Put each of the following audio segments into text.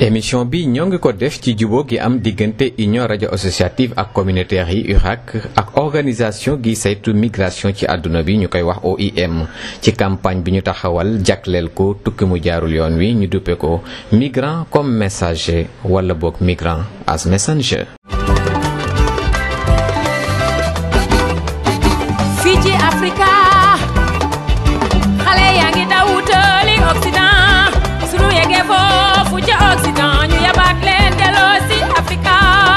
émission bi ñoo ngi ko def ci jubóo gi am diggante union rajo associative ak communautaire yi URAC ak organisation gi saytu migration ci àdduna bi ñu koy wax OIM ci campagne bi ñu taxawal jagleel ko tukki mu jaarul yoon wi ñu duppe ko migrant comme messager wala boog migrant as messenger. fii ci Afrika xale yaa ngi daw wutali Occident sunu yeggee foofu ca Occident ñu yabaat leen delloo si Afrika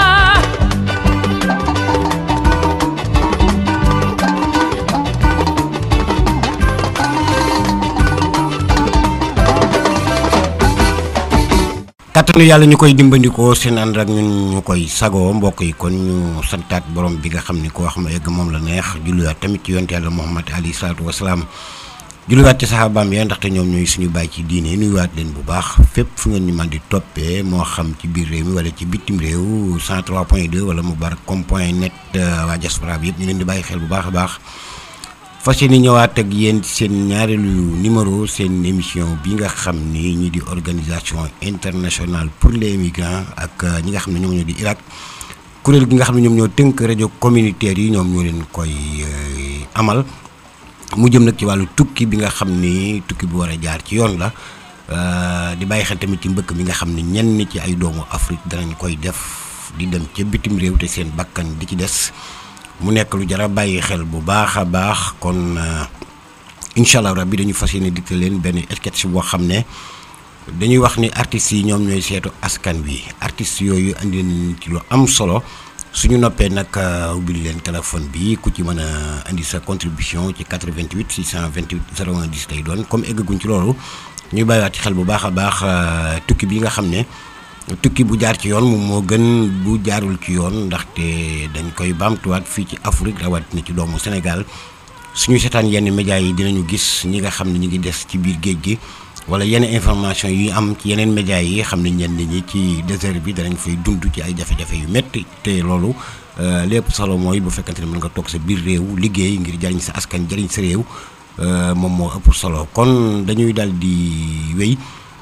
kattanu yàlla ñu koy dimbandikoo seen ànd ak ñun ñu koy sagoo mbokk yi kon ñu santaat borom bi nga xam ni ko wax ma egg moom la neex julliwaat tamit ci yonte yàlla Muhammad alayhi salaatu wasalaam julliwaat ci saxaabaam ya ndaxte ñoom ñooy suñu bàyyi ci diine nuyuwaat leen bu baax fépp fu ngeen ñu man di toppee moo xam ci biir réew mi wala ci bitim réew 103 point 2 wala mubarakcom point net waa diaspora bi yëpp ñu leen di bàyyi xel bu baax a baax fas yéene ñëwaat ak yéen seen ñaareelu numéro seen émission bi nga xam ni ñi di organisation internationale pour les migrants ak ñi nga xam ne ñoom ñoo di Irak kuréel gi nga xam ne ñoom ñoo tënk rajo communautaire yi ñoom ñoo leen koy amal mu jëm nag ci wàllu tukki bi nga xam ni tukki bu war a jaar ci yoon la di bàyyi xel tamit ci mbëkk mi nga xam ne ñenn ci ay doomu Afrique danañ koy def di dem ca bitim réew te seen bakkan di ci des mu nekk lu jar a bàyyi xel bu baax a baax kon incha allah rabbi dañu fas yéene dikte leen benn sketch boo xam ne dañuy wax ni artistes yi ñoom ñooy seetu askan wi artistes yooyu andi nañ ci lu am solo suñu noppee nag ubbil leen téléphone bi ku ci mën a indi sa contribution ci 88 628 01 10 lay doon comme eggaguñ ci loolu ñuy bàyyiwaat ci xel bu baax a baax tukki bi nga xam ne. tukki bu jaar ci yoon moom moo gën bu jaarul ci yoon ndaxte dañ koy baamtuwaat fii ci Afrique rawatina ci doomu Sénégal suñu seetaan yenn médias yi dinañu gis ñi nga xam ne ñu ngi des ci biir géej gi wala yenn information yu am ci yeneen médias yi xam ne ñenn ñi ci désert bi danañ fay dund ci ay jafe-jafe yu métti te loolu lépp solo mooy bu fekkante ne mën nga toog sa biir réew liggéey ngir jariñ sa askan jariñ sa réew moom moo ëpp solo kon dañuy dal di wéy.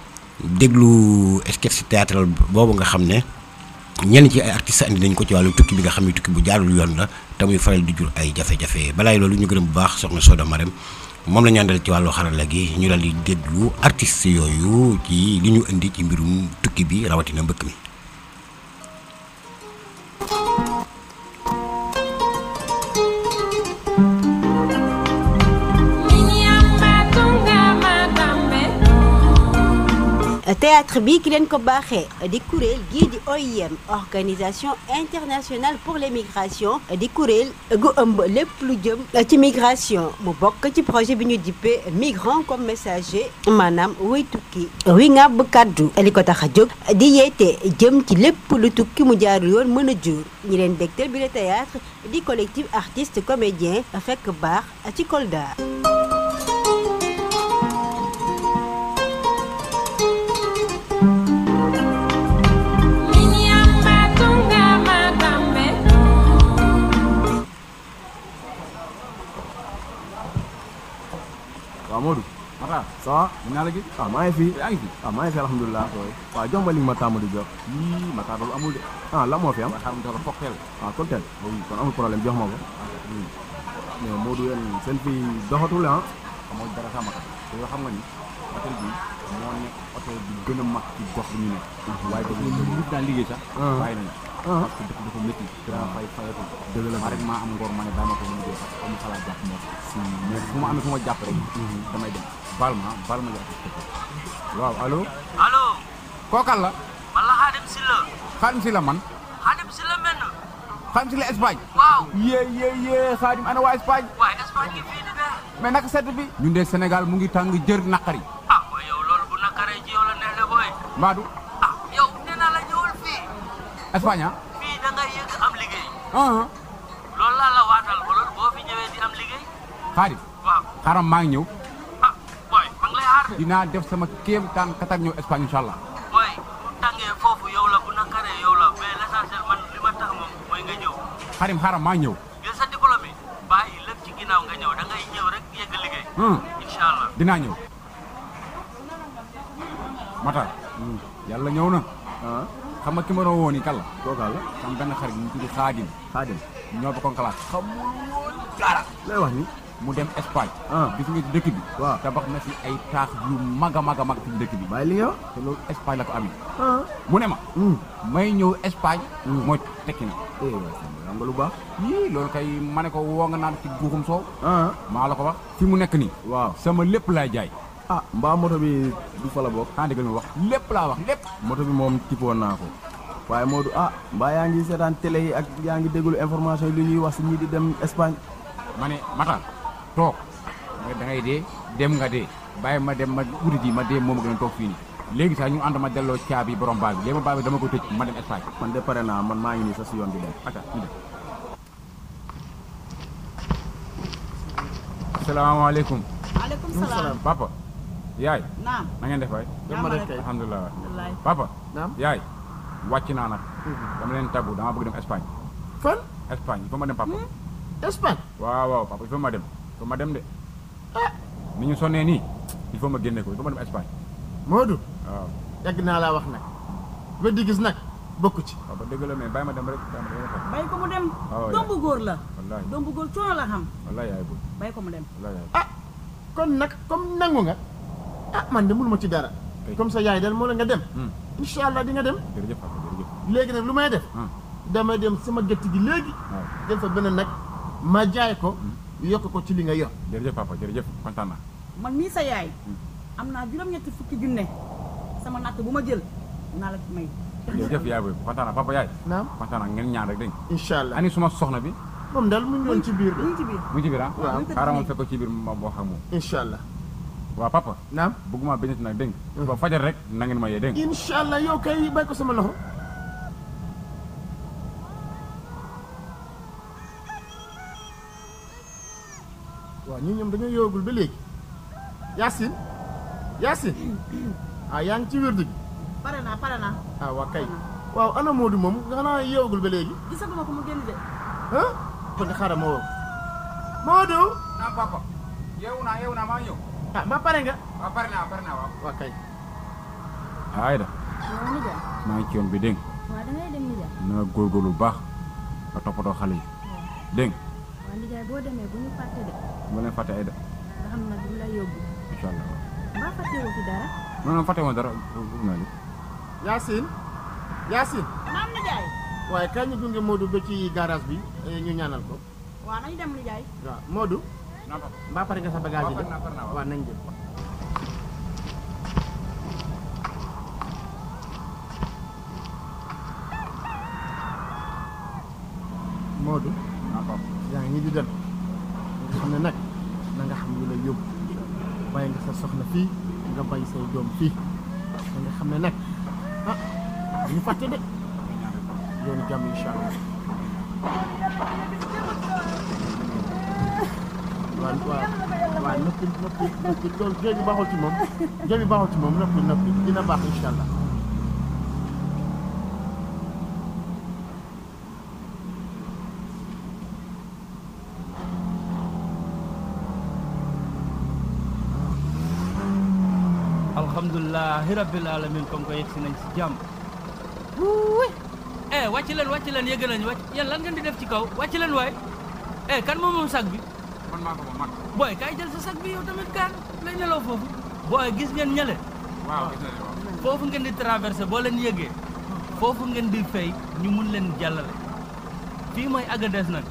déglu sketch théâtral boobu nga xam ne ñenn ci ay artistes andi nañ ko ci wàllu tukki bi nga xam ne tukki bu jaarul yoon la te muy faral di jur ay jafe-jafe balaay loolu ñu gërëm bu baax soxna Soda Marème moom la ñu àndal ci wàllu xarala gi ñu dal di déglu artistes yooyu ci li ñu indi ci mbirum tukki bi rawatina mbëkk mi. théâtre bi ki leen ko baaxee di kuréel gii di OIM organisation internationale pour les migrations di kuréel gu ëmb lépp lu jëm ci migration mu bokk ci projet bi ñu dippee migrant comme messager maanaam wuy tukki wi nga bu kàddu li ko tax a jóg di yeete jëm ci lépp lu tukki mu jaarul yoon mën a jur ñi leen dégtal bi le théâtre di collectif artiste comédien fekk baax ci Kolda waaw Modou. Matar ça va. mën naa la gis. ah maa ngi fi. yaa ngi fi. ah maa ngi fi alhamdulilah. waaw jox ma li ma tàmm di jox. yii Matar loolu amul de. ah lan moo fi am. waaw xaaral ma jox la cocktail. ah cocktail. oui kon amul problème jox ma ko. mais Modou yéen seen fii doxatul ah. xamoo dara sax Matar. te yoo xam nga ni hôtel bi moo nekk hôtel bi gën a mag ci gox bi ñu nekk. waaye dafa ñu nit daan liggéey sax. bàyyi nañu. parce que dëkk dafa métti. daa fay fayatul. dëgg la ma rek maa am ngor ma ne daa ma ko mën a jël parce que comme xalaat jàpp moo si mais fu ma amee fu ma jàpp rek. damay dem baal ma baal ma jàpp waaw allo. allo. kookal la. man la Xaadim Silla. Xaadim si la man. Xaadim Silla menn. Xaadim si la Espagne. waaw. yee yee yee Xaadim ana waa Espagne. waaye Espagne ngi fii di ne. mais naka sedd bi. ñun de Sénégal mu ngi tàng jër naqari. ah waaye yow loolu bu nakaree ci yow la neex le booy. Mbadou. ah yow nee naa la ñëwul fii. Espagne ah. fii da ngay yëg am liggéey. ah. loolu laa la waatal ba loolu boo fi ñëwee di am liggéey. Xaadim. waaw. xaaral maa ngi ñëw. ah booy ma ngi lay xaar de. dinaa def sama kéem taan katak ñëw Espagne incha allah. booy bu tàngee foofu yow la bu nakaree yow la mais l'essentiel man li ma tax moom mooy nga ñëw. Xaadim xaaral maa ngi ñëw. jël sa diplôme yi bàyyi lépp ci ginnaaw nga ñëw da ngay ñëw rek yëgg liggéey. Hmm. incha allah. dinaa ñëw. Matar. yàlla ñëw na ah xam nga ki ma doon woo nii kan la kooka la sama benn xarit mu tudd Xaadim Xaadim ñoo bokkoon classe xamul woon dara lay wax ni mu dem Espagne ah gis nga ci dëkk bi waaw tabax na fi ay taax yu mag a mag a mag ci dëkk bi bàyyi li nga wax te loolu Espagne la ko amee ah mu ne ma hum may ñëw Espagne Hmm. mooy tekki na eh waay Samba am nga lu baax yii loolu kay ma ne ko woo nga naan ci guuxum soow ah maa la ko wax fi mu nekk nii waaw sama lépp laay jaay ah mbaa moto bi du fa la bokk xanaa déggal ma wax lépp laa wax lépp moto bi moom tippoon naa ko waaye Modou ah mbaa yaa ngi seetaan télé yi ak yaa ngi déglu information yi li ñuy wax si ñii di dem Espagne ma ne Matar toog nga da ngay dee dem nga dee bàyyi ma dem ma uti ji ma dee moom a gën a toog fii nii léegi sax ñu ànd ma delloo caabi borom baal bi léegi ma baal bi dama ko tëj ma dem Espagne man de pare naa man maa ngi nii sa si yoon bi dem ata ñu dem asalaamaaleykum maaleykum salaam. papa yaay naam. na ngeen def waay jàmm rek. alhamdulilah wallaay. papa naam yaay wàcc naa nag dama leen tàggu dama bëgg dem Espagne fan Espagne il faut ma dem papa Espagne waaw waaw papa il faut ma dem il faut ma dem de ni ñu sonnee nii il faut ma génne ko il faut ma dem Espagne Modou waaw yàgg naa laa wax nag weddi gis nag bokku ci papa dëgg la mais bàyyi ma dem rek bàyyi ma dem rek bay ko mu dem. waaw doom bu góor la. wallaahi doom bu góor coono la xam. wallaahi yaay bu bay ko mu dem. wallaahi yaay ah kon nag comme nangu nga ah man de mënuma ci dara Kay. comme ça yaay dal moo la nga dem Hmm. incha allah di nga dem jërëjëf papa jërëjëf léegi nag lu may def ah damay dem sama gétt gi léegi waaw dem fa benn nag ma jaay ko yokk ko ci li nga yor jërëjëf papa jërëjëf kontaan naa man mii sa yaay. am naa juróom-ñetti fukki junne. sama natt bu ma jël naa la may. jërëjëf yaay booy kontaan naa papa yaay naam kontaan naa ngeen ñaan rek dégg nga incha allah ani suma soxna bi moom daal mu ngi woon ci biir ñu de ngi ci biir. mu ngi ci biir ah Waaw. xaaral ma fekk ko ci biir ma wax ak moom incha allah waaw papa naam bëgguma benn nag dégg nga ba fajar rek na ngeen ma yee dégg nga incha allah yow kay bay ko sama loxo waaw ñi ñoom dañoo yoogul ba léegi Yacine Yacine ah yaa ngi ci wérdu gi pare naa pare naa. ah waa kay waaw ana Modou moom xanaa yoogul ba léegi gisaguma ko mu génn de. ah kon de xaaral ma woo Modou naa papa yeewu naa yeewu naa maa ñëw ah ma pare nga waaw pare naa pare naa waaw waa kay Ayda waaw nijaay maa ngi ci yoon bi dégg nga waaw da ngay dem nijaay na nga góorgóorlu bu baax nga toppatoo xale yi dégg nga waaw nijaay boo demee bu ñu fàtte de bu leen fàtte Ayda nga xam nag lu lay yóbbu incha allah mbaa fàttewoo ci dara non non fàtte woon dara bëgg naa li Yacine Yacine naam nijaay. waaye kañ ñu gunge Modou ba ci garage bi eh, ñu ñaanal ko waaw nañu dem nijaay. waaw Modou non papa mbaa pare nga sa bagage yi waaw de pare naa pare naa waaw. waaw nañ dem Modou non papa yaa ngi nii di dem nga xam ne nag na nga xam lu la yóbbu bàyyi nga sa soxna fii nga bàyyi say doom fii da nga xam ne nag ah ñu fàtte de yoonu jàmm incha allah waaw waaw waaw noppi noppi noppi loolu jooy bi baaxul ci moom jooy bi baaxul ci moom noppi noppi dina baax incha allah alhamdulilahi rabbil alamin comme que yegg si nañ si jàmm eh wàcc leen wàcc leen yëgg nañu wàcc yéen lan ngeen di def ci kaw wàcc leen waay eh kan moom moom sag bi man maa ko moom man booy kaay jël sa sag bi yow tamit kaan lay nelaw foofu booy gis ngeen ñale waaw gis naa ne waaw foofu ngeen di traversé boo leen yëgee foofu ngeen di fay ñu mun leen jàllale fii mooy Agadez nag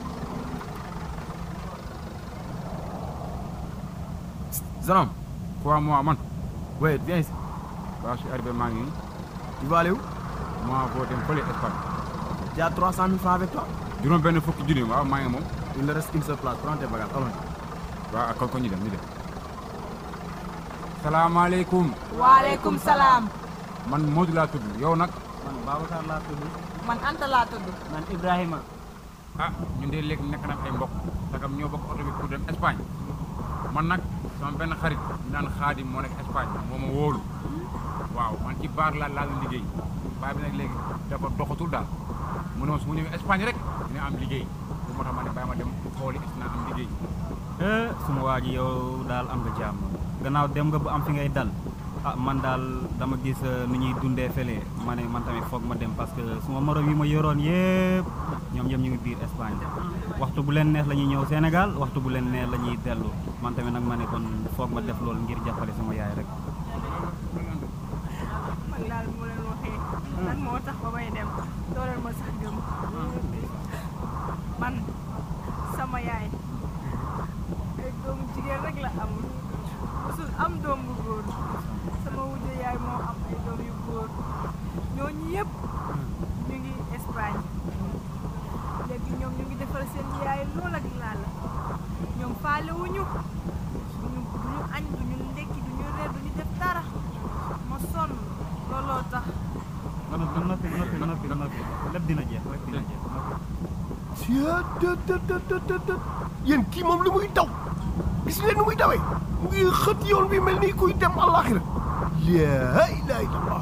Zanam quoi moi man wait viens ici waaw je suis arrivé maa ngi tu vas aller où moi boo dem fële Espagne tu as 300 000 francs avec toi juróom benn fukki junni waaw maa ngi moom il ne reste qu'une seule place prends tes bagages allons waaw ak ko ñu dem ñu dem salaamaaleykum waaleykum salaam. man Modou laa tudd yow nag man Babacar laa tudd man Anta laa tudd. man Ibrahima ah ñun de léegi nekk na ay mbokk sagam ñoo bokk oto bi pour dem Espagne man nag sama benn xarit naan xaadim moo nekk Espagne moo ma wóolu waaw man ci baar laa laa doon liggéey baay bi nag léegi dafa doxatul daal mu ne ma su ma ñëwee Espagne rek dina am liggéey bu moo tax ma ne bàyyi ma dem xooli est naa am liggéey eh suma waa ji yow daal am nga jàmm gannaaw dem nga bu am fi ngay dal ah man daal dama gis nu ñuy dundee fële ma ne man tamit foog ma dem parce que suma morom yi ma yoroon yëpp ñoom ñoom ñu ngi biir Espagne waxtu bu leen neex la ñuy ñëw Sénégal waxtu bu leen neex la ñuy dellu man tamit nag ma ne kon foog ma def loolu ngir jàppale sama yaay rek. man daal moo leen waxee lan moo tax ba may dem dooleel ma sax gëm man sama yaay ay doomu jigéen rek la am musul am doom bu góor sama wujje yaay moo am ay doom yu góor ñooñu yëpp ñu ngi Espagne léegi ñoom ñu ngi defal seen yaay lool ak laal ñoom faale wuñu duñu duñu añ duñu ndekki duñu reer duñu def dara ma sonn looloo tax non non noppi noppi noppi noppi lépp dina jeex lépp dina jeex noppi. yéen kii moom li muy daw gis leen ni muy dawee mu ngi xët yoon bi mel ni kuy dem àllaaxira laa ilaaha illallaah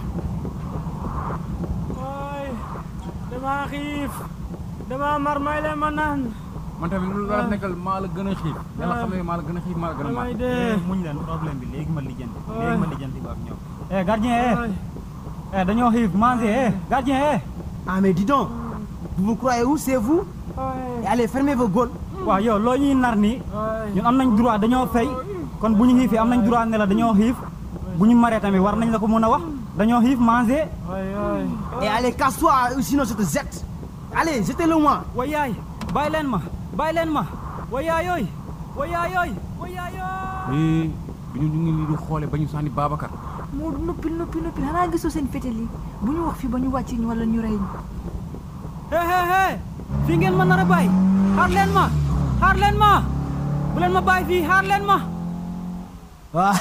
ooy damaa xiif damaa mar may leen ma naan man tamit lu la nekkal maa la gën a xiif yàlla xam ne maa la gën a xiif maa la gën a mar damay dee muñ leen problème bi léegi ma lijjanti léegi ma lijjanti ba ak ñoom. eh gardien eh eh dañoo xiif manger eh gardien eh. Ah mais dis donc, vous vous croyez où c'est vous Et allez fermez vos gueules. waaw yow loo ñuy nar nii ñun am nañ droit dañoo fay kon bu ñu xiifee am nañ droit ne la dañoo xiif bu ñu maree tamit war nañ la ko mën a wax dañoo xiif manger. Et allez casse-toi ou sinon je te jette. Allez, jetez-le moi. wa yaay bàyyi leen ma bàyyi leen ma wa yaay yooyu wa yaay yooyu wa yaay eh bi ñu ñu ngi nii di xoole ba ñu sànni Babacar moo noppi noppi noppi xanaa gisoo seen fétal yi bu ñu wax fi ba ñu wàcc ñu wala ñu rey ñu hee hee hee fii ngeen ma nar a bàyyi xaar leen ma xaar leen ma bu leen ma bàyyi fii xaar leen ma Ah,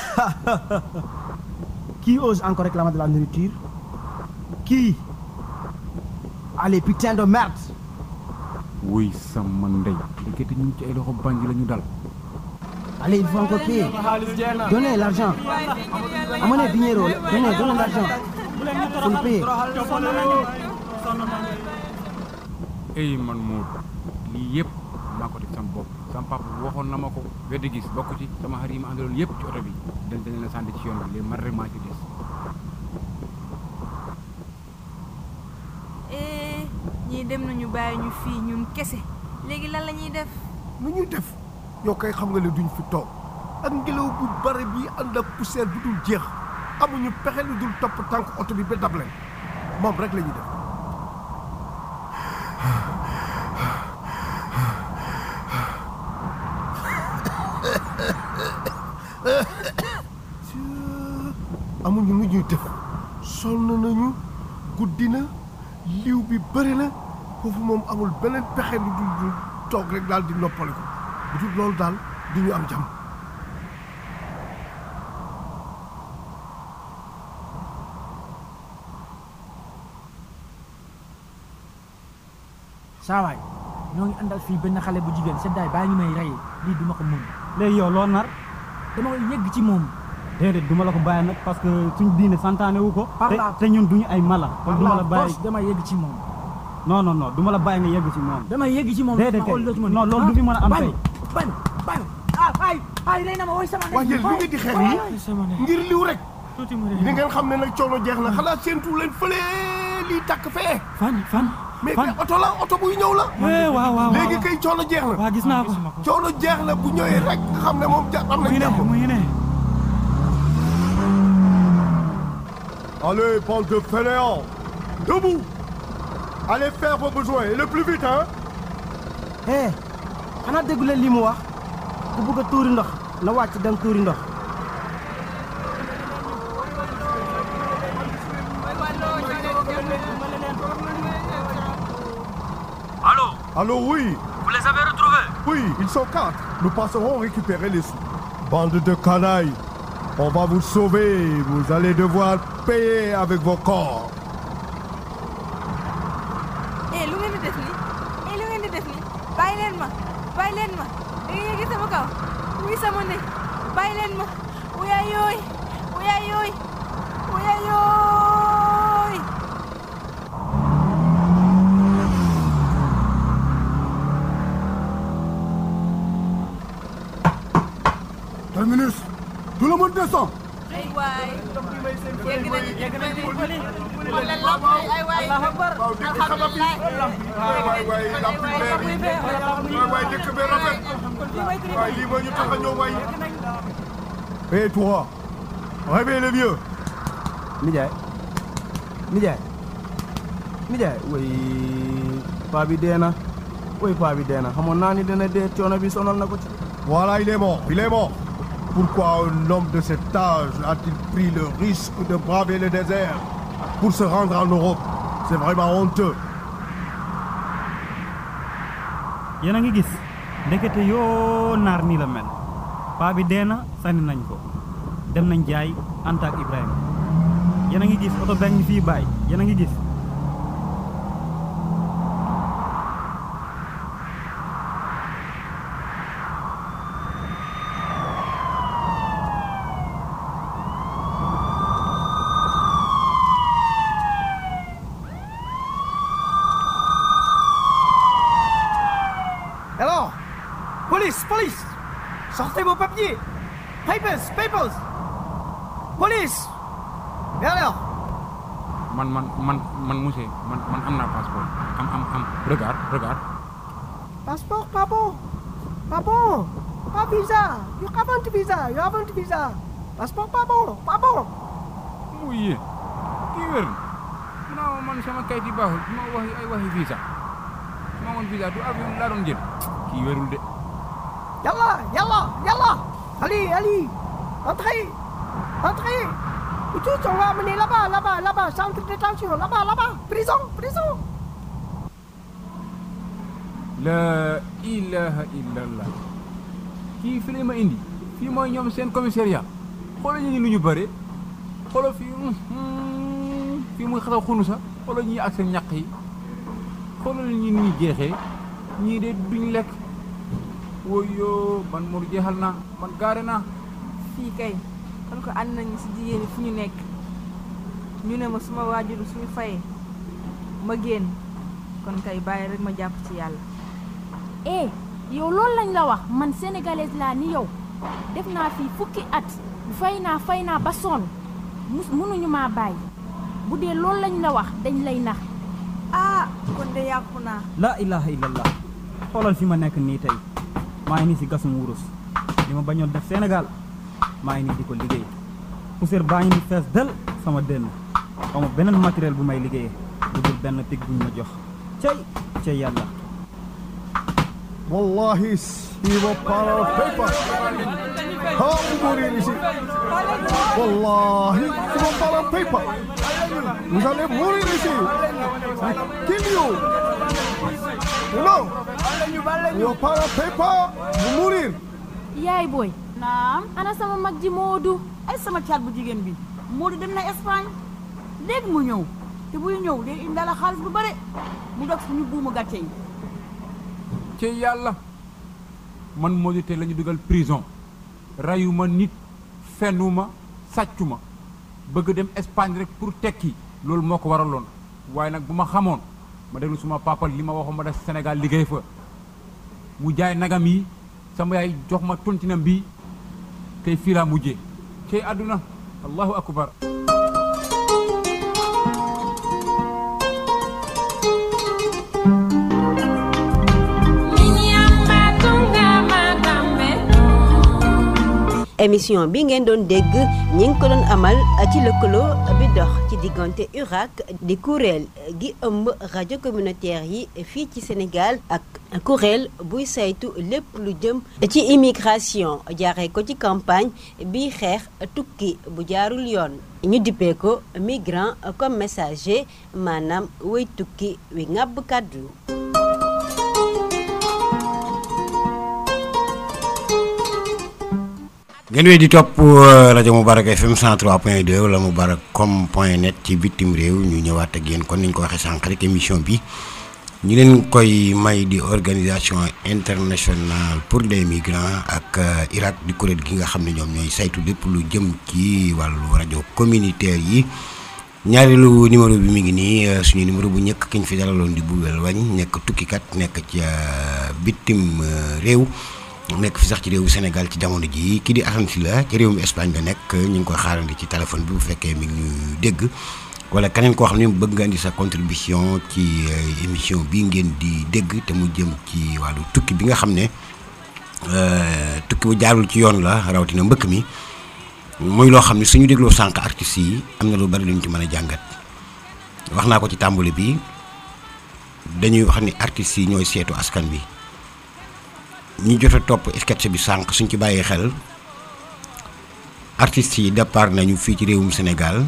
Qui ose encore réclamer de la nourriture Qui Allez, putain de merde wuy sama ndey ndekete ñu ci ay loxo bandi la ñu dal Allez, il faut encore payer. Donnez l'argent. Amenez dinero. Donnez, donnez l'argent. Faut le payer. ey man moo lii yëpp maa ko def sama bopp sama papa waxoon na ma ko weddi gis bokk ci sama xarit yi ma àndaloon yëpp ci oto bi dañ dañ leen sànni ci yoon bi léegi man rek maa ci des eh ñii dem nañu bàyyi ñu fii ñun kese léegi lan la ñuy def nu ñuy def yow kay xam nga ne duñ fi toog ak ngelaw bu bare bi ànd ak poussière bi dul jeex amuñu pexe lu dul topp tànk oto bi ba dab leen moom rek la ñuy def amuñu nu ñuy def sonn nañu guddi na liw bi bëri na foofu moom amul beneen pexe lu dul dul toog rek daal di noppale ko bu dul loolu daal du ñu am jàmm saa waay ñoo ngi àndal fii benn xale bu jigéen seddaay baa ngi may rey lii duma ko mun léegi yow loo nar dama koy yegg ci moom déedéet duma la ko bàyyi nag parce que suñ diine santaane wu ko Par te la- te ñun duñu ay mala kon duma la bàyyi dama yegg ci moom non non non duma la bàyyi nga yegg ci moom dama yegg ci moom déedéet ma xool loo ci mën non loolu du fi mën a am bañ tey bañ bañ ah ay ay rey na ma woy sama waaye yéen li ngeen di xeex nii ngir liw rek li ngeen xam ne nag coono jeex na xanaa seentu leen fële lii takk fee fan fan mais mais oto la oto buy ñëw la Eh, waaw waaw waaw léegi kay coono jeex na waaw gis naa ko coono jeex na bu ñëwee rek nga xam ne moom ja am na jàmm mu ngi ne Allez, bande de fainéants Debout Allez faire vos besoins, et le plus vite, hein Eh, xanaa déggu leen li mu wax ku bëgg a tuuri ndox na wàcc dem tuuri ndox. Allô Allô, oui Vous les avez retrouvés Oui, ils sont quatre. Nous passerons récupérer les sous. Bande de canailles, on va vous sauver. Vous allez devoir payer avec vos corps. eh lu ngeen di def nii eh lu ngeen di def nii bàyyi leen ma bàyyi leen ma da ngeen yëgi sama kaw wuy sama ndey bàyyi leen ma wuyaay yooy wuyaay yooy wuyaay yooy Terminus Tout le monde descend ay waay yegg nañ yegg nañ ci pëli wala lamp yi ay waay allahu akbar alhamdulilah waay waay lamp yi leer yi waay waay dëkk bi rafet waay lii moo ñu tax a ñëw waay Hé toi, réveille le vieux. Nijaay nijaay nijaay way paa bi dee na way paa bi dee na xamoon naa ni dana dee coono bi sonal na ko ci. Voilà, il est mort, il est mort. Pourquoi un homme de cet âge a-t-il pris le risque de braver le désert pour se rendre en Europe C'est vraiment honteux. yéen a ngi gis ndekete yoo naar nii la mel paa bi dee na sànni nañ ko dem nañ jaay Anta ak Ibrahima yéen a ngi gis oto benn fii bàyyi yéen a ngi gis Alors Police, police Sortez vos papiers Papers, papers Police Et alors man man man man monsieur man man am naa passeport am am am regarde regarde Passeport, pas bon Pas bon Pas visa You haven't visa, you haven't visa Passeport pas bon, pas bon muy yéen kii wér na non man sama kayit yi baaxul su ma waxi ay waxi visa su ma amoon visa du avion laa doon jël kii wérul de Yalla, yalla, yalla Allez, allez Entrez Entrez Et tous, on va amener là-bas, là-bas, là-bas Centre de détention, là-bas, là-bas Prison, prison la ilaha illallah kii fi la ma indi fii mooy ñoom seen commissariat xoolal ñu ngi nu ñu bëre xoolal fii fii muy xasaw xunu sax xoolal ñii ak seen ñaq yi xoolal ñi ni ñu jeexee ñii de duñ lekk woyoo man Modou jeexal naa man gaare naa fii kay kon ko ànd nañu si jigéen ñi fu ñu nekk ñu ne ma suma waajuru suñu fayee ma génn kon kay bàyyi rek ma jàpp ci yàlla eh yow loolu lañ la wax man sénégalaise laa ni yow def naa fii fukki at fay naa fay naa ba sonn mus mënuñu maa bàyyi bu dee loolu lañ la wax dañ lay nax ah kon de yàqu naa la ilaha illallah xoolal fi ma nekk nii tey maa ngi nii si gasum wurus li ma bañoon def Sénégal maa ngi nii di ko liggéey poussière baa ngi ni fees del sama dënn xawma beneen matériel bu may liggéeyee bu dul benn pig buñ ma jox cey cey yàlla Wallahi, il va pas le paper. Ah, vous mourir ici. Wallahi, il va pas le paper. Vous allez mourir ici. Kill you. Non. Il va pas le paper. Vous mourir. yaay booy naam ana sama mag ji Moodu ay sama caat bu jigéen bi Moodu dem na Espagne léegi mu ñëw te buy ñëw day indaale xaalis bu bare mu dog suñu buumu gàcce yi ci yàlla man Modou tey la ñu dugal prison rayuma nit fenuma sàccuma bëgg dem Espagne rek pour tekki loolu moo ko waraloon waaye nag bu ma xamoon ma déglu suma papa li ma waxoon ma def Sénégal liggéey fa mu jaay nagam yi sama yaay jox ma tontinam bi tey fii laa mujjee cey àdduna allahu akbar émission bi ngeen doon dégg ñi ngi ko doon amal ci lëkkaloo bi dox ci diggante URAC di kuréel gi ëmb rajo communautaire yi fii ci Sénégal ak kuréel buy saytu lépp lu jëm ci immigration jaaree ko ci campagne bi xeex tukki bu jaarul yoon ñu dippee ko migrant comme messager maanaam way tukki wi ŋàbb kàddu ngeen wéy di topp rajo Moubarak FM 103.2 wala Moubarakcom point net ci bitim réew ñu ñëwaat ak yéen kon ni ñu ko waxee sànq rek émission bi ñu leen koy may di organisation internationale pour les migrants ak Irak di kuréel gi nga xam ne ñoom ñooy saytu lépp lu jëm ci wàllu rajo communautaire yi ñaareelu numéro bi mi ngi nii suñu numéro bu njëkk ki ñu fi dalaloon di Boubel Wagne nekk tukkikat nekk ci bitim réew. nekk fi sax ci réewu Sénégal ci jamono ji kii di Assane Sylla ci réewum Espagne la nekk ñu ngi koy xaarandi ci téléphone bi bu fekkee mi ngi ñu dégg wala keneen koo xam ne bëgg nga indi sa contribution ci émission bi ngeen di dégg te mu jëm ci wàllu tukki bi nga xam ne tukki bu jaarul ci yoon la rawatina mbëkk mi muy loo xam ne suñu dégloo sànq artistes yi am na lu bari luñ ci mën a jàngat wax naa ko ci tàmbali bi dañuy wax ni artistes yi ñooy seetu askan bi ñi jot a topp sketch bi sànq suñ ci bàyyee xel artistes yi départ nañu fii ci réewum Sénégal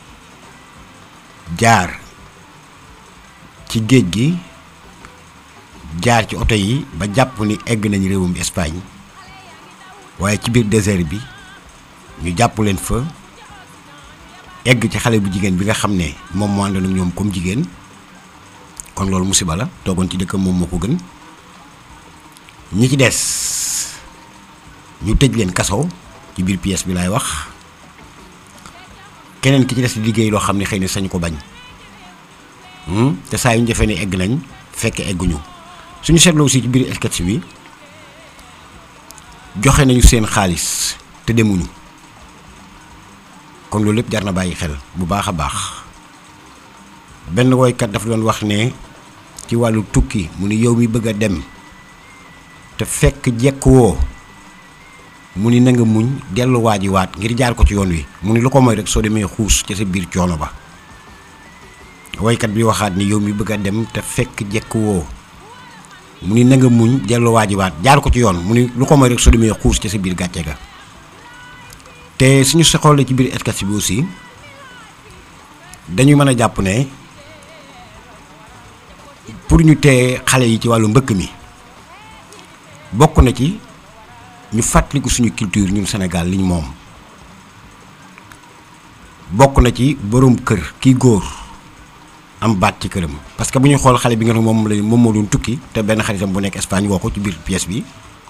jaar ci géej gi jaar ci oto yi ba jàpp ni egg nañ réewum Espagne waaye ci biir désert bi ñu jàpp leen fa egg ci xale bu jigéen bi nga xam ne moom moo àndoon ak ñoom comme jigéen kon loolu musiba la toogoon ci dëkkam moom moo ko gën ñi ci des ñu tëj leen kaso ci biir pièce bi laay wax keneen ki ci des di liggéey loo xam ne xëy na sañ ko bañ te saa yu ñu defee ne egg nañ fekk egguñu suñu seetloo aussi ci biir sketch bi joxe nañu seen xaalis te demuñu kon loolu lépp jar na bàyyi xel bu baax a baax benn woykat dafa doon wax ne ci wàllu tukki mu ni yow mi bëgg a dem te fekk jekk woo mu ni na nga muñ delluwaa ji waat ngir jaar ko ci yoon wi mu ni lu ko mooy rek soo demee xuus ca sa biir coono ba woykat bi waxaat ni yow mi bëgg a dem te fekk jekk woo mu ni na nga muñ delluwaa ji waat jaar ko ci yoon mu ni lu ko mooy rek soo demee xuus ca sa biir gàcce ga te suñu si xoolee ci biir sketch bi aussi dañuy mën a jàpp ne pour ñu tee xale yi ci wàllu mbëkk mi bokk na ci ñu fàttaliku suñu culture ñun Sénégal liñ moom bokk na ci boroom kër kii góor am baat ci këram parce que bu ñu xool xale bi nga xam moom la moom moo doon tukki te benn xaritam bu nekk Espagne woo ko ci biir pièce bi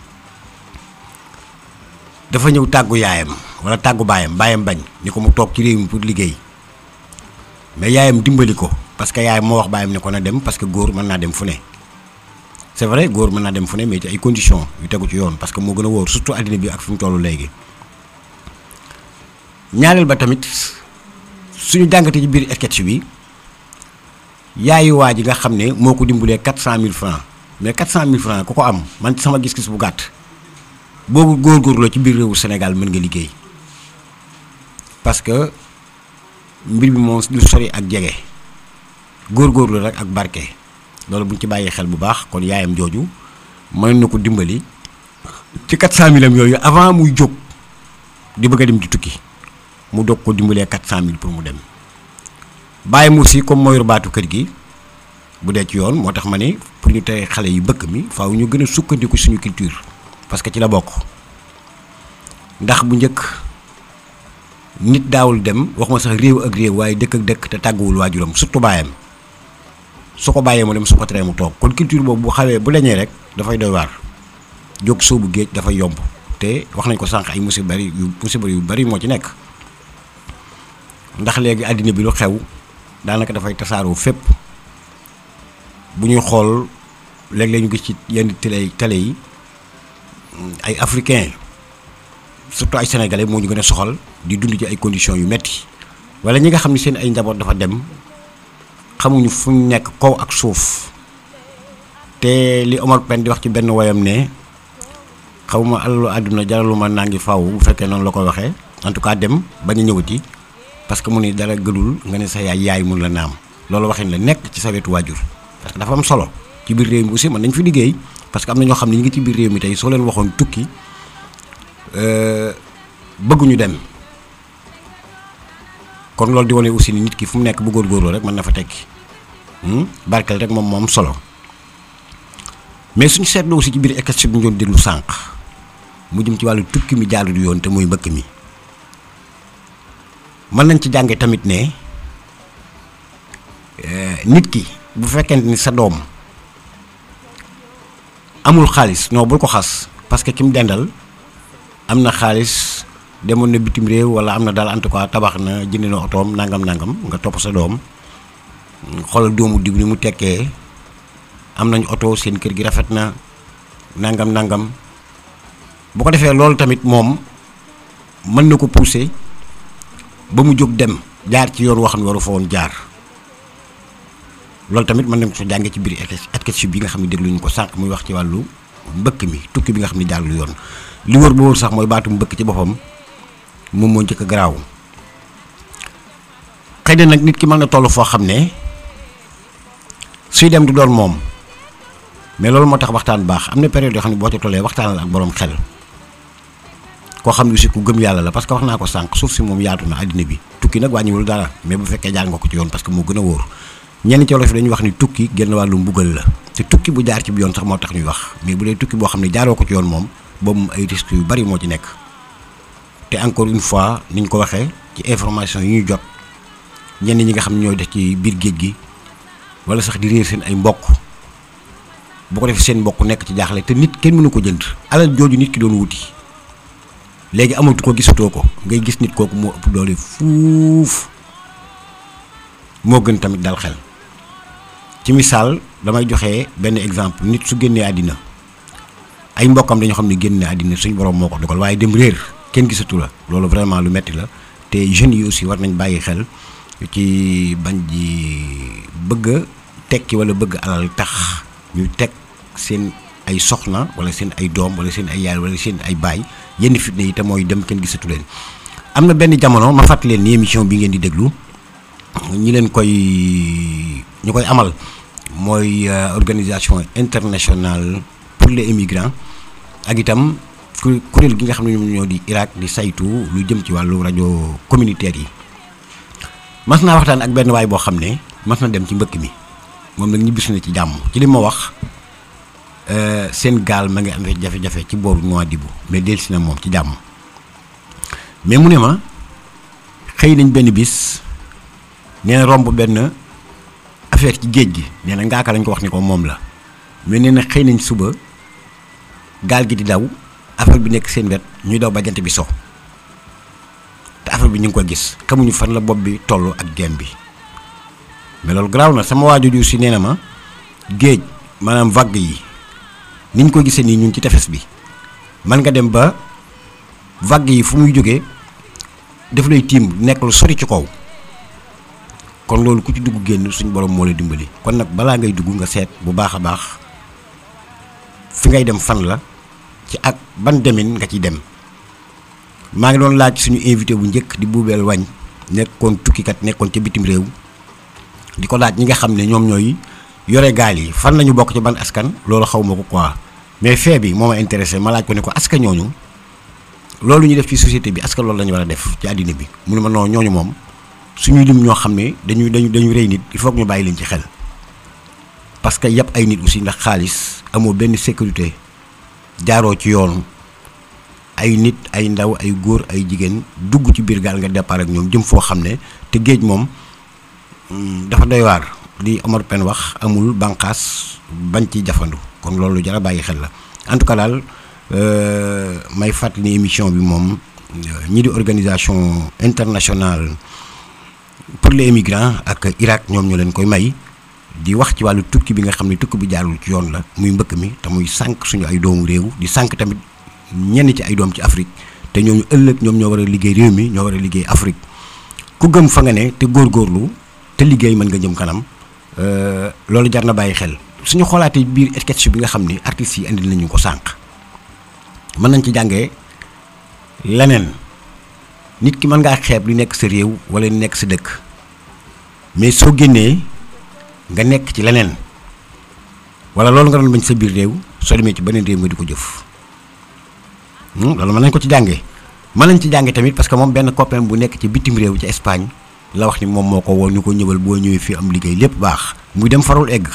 dafa ñëw tàggu yaayam wala tàggu baayam baayam bañ ni ko mu toog ci réew mi pour liggéey mais yaayam dimbali ko parce que yaayam moo wax baayam ne ko na dem parce que góor mën naa dem fu ne c'est vrai góor mën naa dem fu ne mais ci ay conditions yu tegu ci yoon parce que moo gën a wóor surtout àddina bi ak fi mu toll léegi ñaareel ba tamit suñu jàngatee ci biir sketch bi yaayu waa ji nga xam ne moo ko dimbalee 400000 francs mais 400000 francs ku ko am man sama gis-gis bu gàtt boobu góorgóorloo ci biir réewu Sénégal mën nga liggéey parce que mbir bi moom lu sori ak jege góorgóorlu rek ak barke loolu bu ñu ci bàyyee xel bu baax kon yaayam jooju mën na ko dimbali ci 400000 am yooyu avant muy jóg di bëgg a dem di tukki mu dog ko dimbalee 400000 pour mu dem bàyyi mu aussi comme mooy baatu kër gi bu dee ci yoon moo tax ma ne pour ñu tere xale yi bëkk mi faaw ñu gën a sukkandiku suñu culture parce que ci la bokk ndax bu njëkk nit daawul dem waxuma sax réew ak réew waaye dëkk ak dëkk te tàgguwul waajuram surtout baayam su ko bàyyee mu dem su ko teree mu toog kon culture boobu bu xawee bu leñee rek dafay doy waar jóg soobu géej dafay yomb te wax nañ ko sànq ay musiba bari yu musiba yu bari moo ci nekk ndax léegi àddina bi lu xew daanaka dafay tasaaroo fépp bu ñuy xool léeg-léeg ñu gis ci yenn télé télé yi ay africain surtout ay sénégalais moo ñu gën a soxal di dund ci ay conditions yu metti wala ñi nga xam ne seen ay njaboot dafa dem xamuñu fu ñu nekk kaw ak suuf te li Omar Pène di wax ci benn woyam ne xawma alalu àdduna jaralu ma naa ngi faw bu fekkee noonu la ko waxee en tout cas dem bañ a ñëwati parce que mu ne dara gëdul nga ne sa yaay yaay mun la naam loolu waxin la nekk ci sa wetu waajur parce que dafa am solo ci biir réew mi aussi mën nañ fi liggéey parce que am na ñoo xam ne ñu ngi ci biir réew mi tey soo leen waxoon tukki bëgguñu dem kon loolu di wane aussi ni nit ki fu mu nekk bu góorgóorloo rek mën na fa tekki barkeel rek moom moom solo mais suñu seetloo aussi ci biir sketch bi ñu doon déglu sànq mu jëm ci wàllu tukki mi jaalu du yoon te muy mbëkk mi mën nañ ci jànge tamit ne nit ki bu fekkente ni sa doom amul xaalis non bul ko xas parce que ki mu dendal am na xaalis demoon na bitim réew wala am na daal en tout cas tabax na jënd na otoom nangam nangam nga topp sa doom xoolal doomu diw ni mu tekkee am nañ oto seen kër gi rafet na nangam nangam bu ko defee loolu tamit moom mën na ko pousser ba mu jóg dem jaar ci yoon woo xam ne waru fa woon jaar loolu tamit mën nañ ko jàngee ci biir sketch bi nga xam ne dégluñu ko sànq muy wax ci wàllu mbëkk mi tukki bi nga xam ne jaarul yoon li wër ba wër sax mooy baatu mbëkk ci boppam moom moo njëkk a garaaw xëy na nag nit ki mën na toll foo xam ne suy dem du doon moom mais loolu moo tax waxtaan baax am na période yoo xam ne boo ca tollee waxtaanal ak borom xel koo xam ne aussi ku gëm yàlla la parce que wax naa ko sànq suuf si moom yaatu na àddina bi tukki nag wàññiwul dara mais bu fekkee jaar nga ko ci yoon parce que moo gën a wóor ñenn ci wolof yi dañuy wax ni tukki genn wàllu mbugal la te tukki bu jaar ci bi yoon sax moo tax ñuy wax mais bu dee tukki boo xam ne jaaroo ko ci yoon moom boobu moom ay risques yu bari moo ci nekk te encore une fois niñ ko waxee ci information yi ñu jot ñenn ñi nga xam ne ñooy def ci biir géej gi wala sax di réer seen ay mbokk bu ko defee seen mbokk nekk ci jaaxle te nit kenn mënu ko jënd alal jooju nit ki doon wuti léegi amatu ko gisatoo ko ngay gis nit kooku moo ëpp doole fuuf moo gën tamit dal xel ci misaal damay joxe benn exemple nit su génnee àddina ay mbokkam dañoo xam ne génne àddina suñ borom moo ko dogal waaye dem réer kenn gisatu la loolu vraiment lu metti la te jeunes yi aussi war nañ bàyyi xel ci bañ ji bëgg a tekki wala bëgg alal tax ñu teg seen ay soxna wala seen ay doom wala seen ay yaay wala seen ay baay yenn fitna yi te mooy dem kenn gisatu leen am na benn jamono ma fàttali leen ni émission bi ngeen di déglu ñi leen koy ñu koy amal mooy organisation internationale pour les immigrants ak itam kuréel gi nga xam ne ñoom ñoo di Irak di saytu lu jëm ci wàllu rajo communautaire yi mas naa waxtaan ak benn waay boo xam ne mas na dem ci mbëkk mi moom nag ñibbisi na ci jàmm ci li ma wax seen gaal ma ngi amee jafe-jafe ci booru Nouadhibou mais dellusi na moom ci jàmm mais mu ne ma xëy nañ benn bis nee na romb benn affaire ci géej gi nee na ngaaka lañ ko wax ni ko moom la mais nee na xëy nañ suba gaal gi di daw affaire bi nekk seen wet ñuy daw ba jant bi so te affaire bi ñu ngi ko gis xamuñu fan la bopp bi toll ak genn bi mais loolu garaaw na sama waajur si nee na ma géej maanaam vague yi ni ñu ko gisee nii ñun ci tefes bi man nga dem ba vague yi fu muy jógee daf lay tiim nekk lu sori ci kaw kon loolu ku ci dugg génn suñu borom moo lay dimbali kon nag balaa ngay dugg nga seet bu baax a baax fi ngay dem fan la ci ak ban demin nga ciy dem maa ngi doon laaj suñu invité bu njëkk di buubeel wañ nekkoon tukkikat nekkoon ca bitim réew di ko laaj ñi nga xam ne ñoom ñooy yore gaal yi fan la ñu bokk ci ban askan loolu xaw ma ko quoi mais fee bi moo ma intéressé ma laaj ko ne ko askan ñooñu loolu ñu def ci société bi askan loolu la ñu war a def ci àddina bi mu ne ma non ñooñu moom suñuy lim ñoo xam ne dañuy dañu dañu rey nit il faut que ñu bàyyi leen ci xel parce que yëpp ay nit aussi ndax xaalis amoo benn sécurité jaaroo ci yoon ay nit ay ndaw ay góor ay jigéen dugg ci biir gaal nga départ ak ñoom jëm foo xam ne te géej moom dafa doy waar li Omar Pène wax amul bànqaas bañ ci jafandu kon loolu jara bàyyi xel la en tout cas daal may fàttali ni émission bi moom ñi di organisation internationale pour les immigrants ak Irak ñoom ñoo leen koy may di wax ci wàllu tukki bi nga xam ne tukki bi jaarul ci yoon la muy mbëkk mi te muy sànq suñu ay doomu réew di sànq tamit ñenn ci ay doom ci Afrique te ñooñu ëllëg ñoom ñoo war a liggéey réew mi ñoo war a liggéey Afrique ku gëm fa nga ne te góorgóorlu te liggéey mën nga jëm kanam loolu jar na bàyyi xel suñu xoolaatee biir sketch bi nga xam ni artistes yi indil nañu ko sànq mën nañ ci jàngee leneen nit ki mën ngaa xeeb li nekk sa réew wala li nekk sa dëkk mais soo génnee nga nekk ci leneen wala loolu nga doon bañ sa biir réew soo demee ci beneen réew nga di ko jëf loolu mën nañ ko ci jàngee mën nañ ci jàngee tamit parce que moom benn copain bu nekk ci bitim réew ci Espagne la wax ni moom moo ko woo ñu ko ñëwal boo ñëwee fii am liggéey lépp baax muy dem farul egg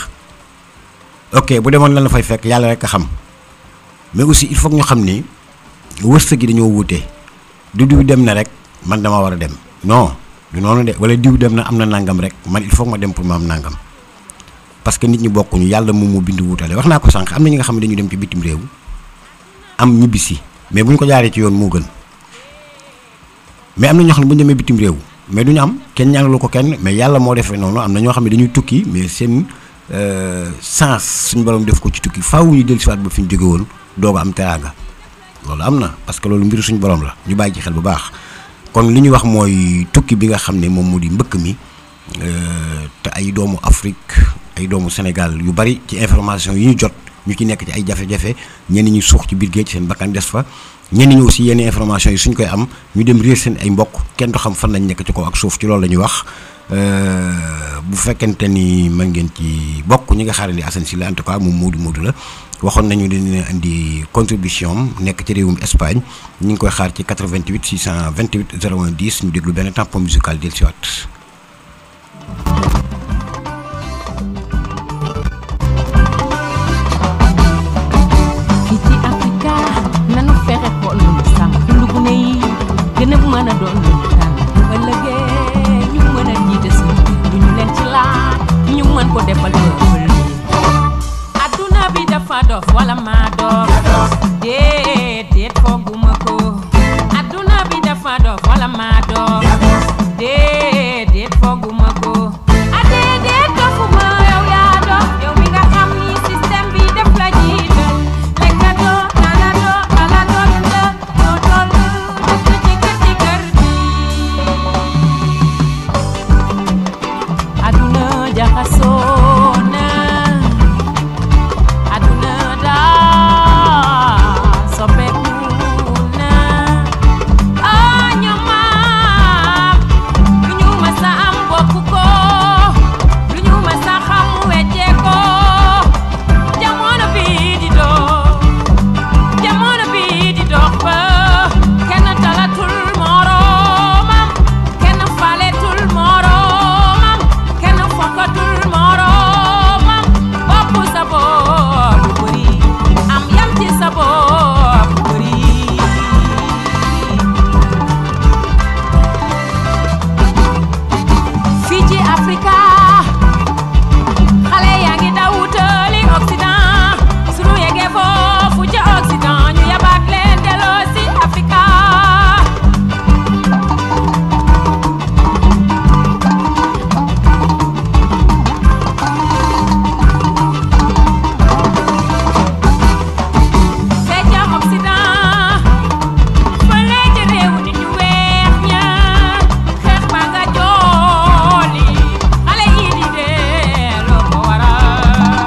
ok bu demoon lan la fay fekk yàlla rek a xam mais aussi il faut que ñu xam ni wërsëg gi dañoo wuute du diw dem na rek man dama war a dem non du noonu de wala diw dem na am na nangam rek man il faut que ma dem pour ma am nangam parce que nit ñi bokkuñu yàlla moom moo bind wuutale wax naa ko sànq am na ñi nga xam ne dañu dem ci bitim réew am ñibbisi mais bu ñu ko jaaree ci yoon moo gën mais am na ñoo xam ne bu ñu demee bitim réew mais du ñu am kenn ñaanalu ko kenn mais yàlla moo defee noonu am na ñoo xam ne dañuy tukki mais seen sens suñu borom def ko ci tukki faaw ñu dellusiwaat ba fi ñu jóge woon doog a am teraanga loolu am na parce que loolu mbiru suñu borom la ñu bàyyi ci xel bu baax kon li ñu wax mooy tukki bi nga xam ne moom mu di mbëkk mi te ay doomu Afrique ay doomu Sénégal yu bari ci information yi ñu jot ñu ci nekk ci ay jafe-jafe ñenn ñi suux ci biir géej seen bakkan des fa ñenn ñi aussi yenn information yi suñ koy am ñu dem réer seen ay mbokk kenn du xam fan lañ nekk ci kaw ak suuf ci loolu la ñuy wax bu fekkente ni mën ngeen ci bokk ñi nga xaarandi Assane Sylla en tout cas moom Modou Modou la waxoon nañu dina indi contribution am nekk ci réewum Espagne ñu ngi koy xaar ci 88 628 01 10 ñu déglu benn tampon musical del siwaat fii ci Afrika nanu fexe xool lu ñu sàmm dundu gune yi gën a mën a doon lu ñu tànn bu ëllëgee ñu mën a jiite suñu lu ñu leen ci laaj ñu mën ko defal peuple bi adduna bi dafa dof wala maa dof déet déet fooguma ko adduna bi dafa dof wala maa dof déet déet fooguma ko a déedéet dofuma yow yaa dof yow mi nga xam ni système bi def la jiital lekkatoo naanatoo xalaatoo dunda doo toll dëkk ci kër ci kër gi aduna jaxasoo na aduna daa soppeeku na ah ñoom maam lu ñu mës a am bokk ko lu ñu mës a xam weccee ko jamono bi di dox jamono bi di dox ba kenn talatul moroomam kenn faletul moroomam kenn fokkatul moroomam bopp sa bopp bëri am yam ci sa bopp bëri fii ci Afrika xale yaa ngi daw wutali Occident sunu yeggee foofu ca Occident ñu yabaat leen delloo si Afrika fee ca Occident fële ca réewu nit ñu weex ña xeex ba nga jooli xale yi di dee loo ko waral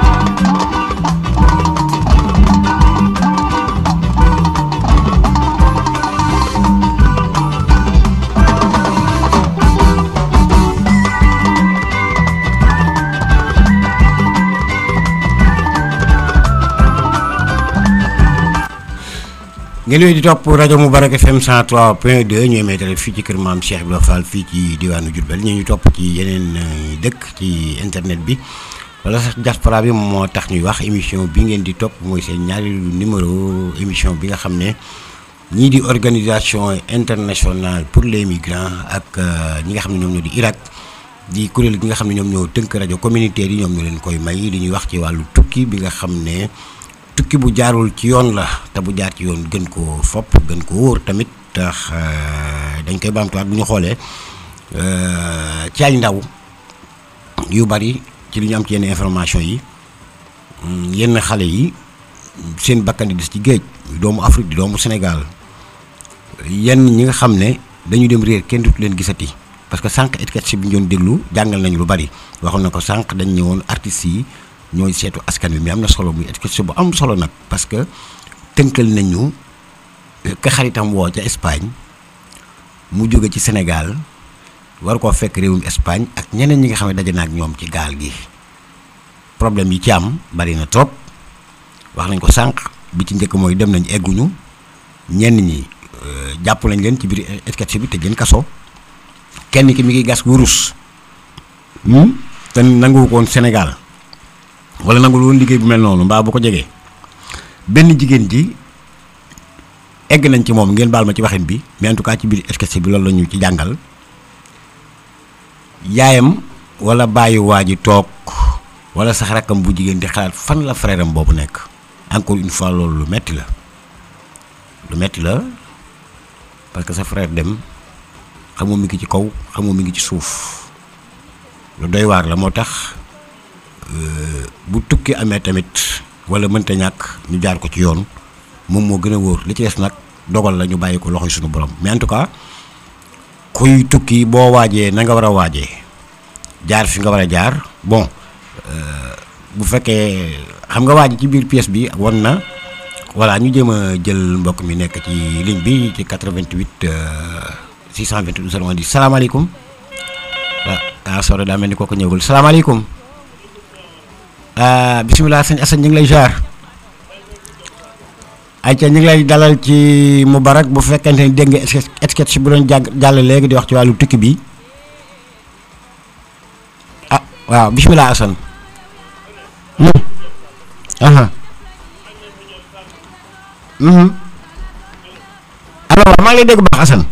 ngeen wéy di topp rajo Moubarak FM 103 point 2 ñu émettre fii ci kër maam Cheikh Ibrahima Fall fii ci diwaanu Diourbel ñu ñu topp ci yeneen euh, dëkk ci internet bi wala sax diaspora bi moo tax ñuy wax émission bi ngeen di topp mooy seen ñaari numéro émission bi nga xam ne ñii di organisation internationale pour les migrants ak euh, ñi nga xam ne ñoom ñoo di Irak di kuréel gi nga xam ne ñoom ñoo tënk rajo communautaire yi ñoom ñoo leen koy may li ñuy wax ci wàllu tukki bi nga xam ne tukki bu jaarul ci yoon la te bu jaar ci yoon gën koo fopp gën ko wóor tamit tax dañ koy baamtuwaat bu ñu xoolee ci ay ndaw yu bari ci li ñu am ci yenn information yi yenn xale yi seen bakkan di des ci géej doomu Afrique di doomu Sénégal yenn ñi nga xam ne dañu dem réer kenn dutu leen gisati parce que sànq étiquette bi ñu doon déglu jàngal nañu lu bari waxoon na ko sànq dañ ñëwoon artistes yi ñooy seetu askan wi mais am na solo muy étiquette bu am solo nag parce que tënkal nañu ka xaritam woo ca Espagne mu jóge ci Sénégal war koo fekk réewum Espagne ak ñeneen ñi nga xam ne daje na ak ñoom ci gaal gi problème yi ci am bari na trop wax nañ ko sànq bi ci njëkk mooy dem nañ egguñu ñenn ñi jàpp nañ leen ci biir étiquette bi te jën kaso kenn ki mi ngi gas wurus te nanguwu ko woon Sénégal wala nangul woon liggéey bu mel noonu mbaa bu ko jegee benn jigéen ji egg nañ ci moom ngeen baal ma ci waxin bi mais en tout cas ci biir étiquette bi loolu la ñu ci jàngal yaayam wala bàyyi waa ji toog wala sax rakkam bu jigéen di xalaat fan la frère am boobu nekk encore une fois loolu lu metti la lu metti la parce que sa frère dem xamoo mi ngi ci kaw xamoo mi ngi ci suuf lu doy waar la moo tax bu tukki amee tamit wala mënta ñàkk ñu jaar ko ci yoon moom moo gën a wóor li ci des nag dogal la ñu bàyyi ko loxoy suñu borom mais en tout cas kuy tukki boo waajee na nga war a waajee jaar fi nga war a jaar bon bu fekkee xam nga waaj ci biir pièce bi won na voilà ñu jéem a jël mbokk mi nekk ci ligne bi ci 88 628 010 salaamaaleykum waaw ah sore daa mel ni kooku ñëwul salaamaaleykum ah bisimilah sëñ Assane ñu ngi lay jaar ayca ñu ngi lay dalal ci Moubarak bu fekkente ni dégg nga sketch bu doon jàng jàll léegi di wax ci wàllu tukki bi ah waaw bisimilah Assane. aha alors maa ngi lay dégg baax Assane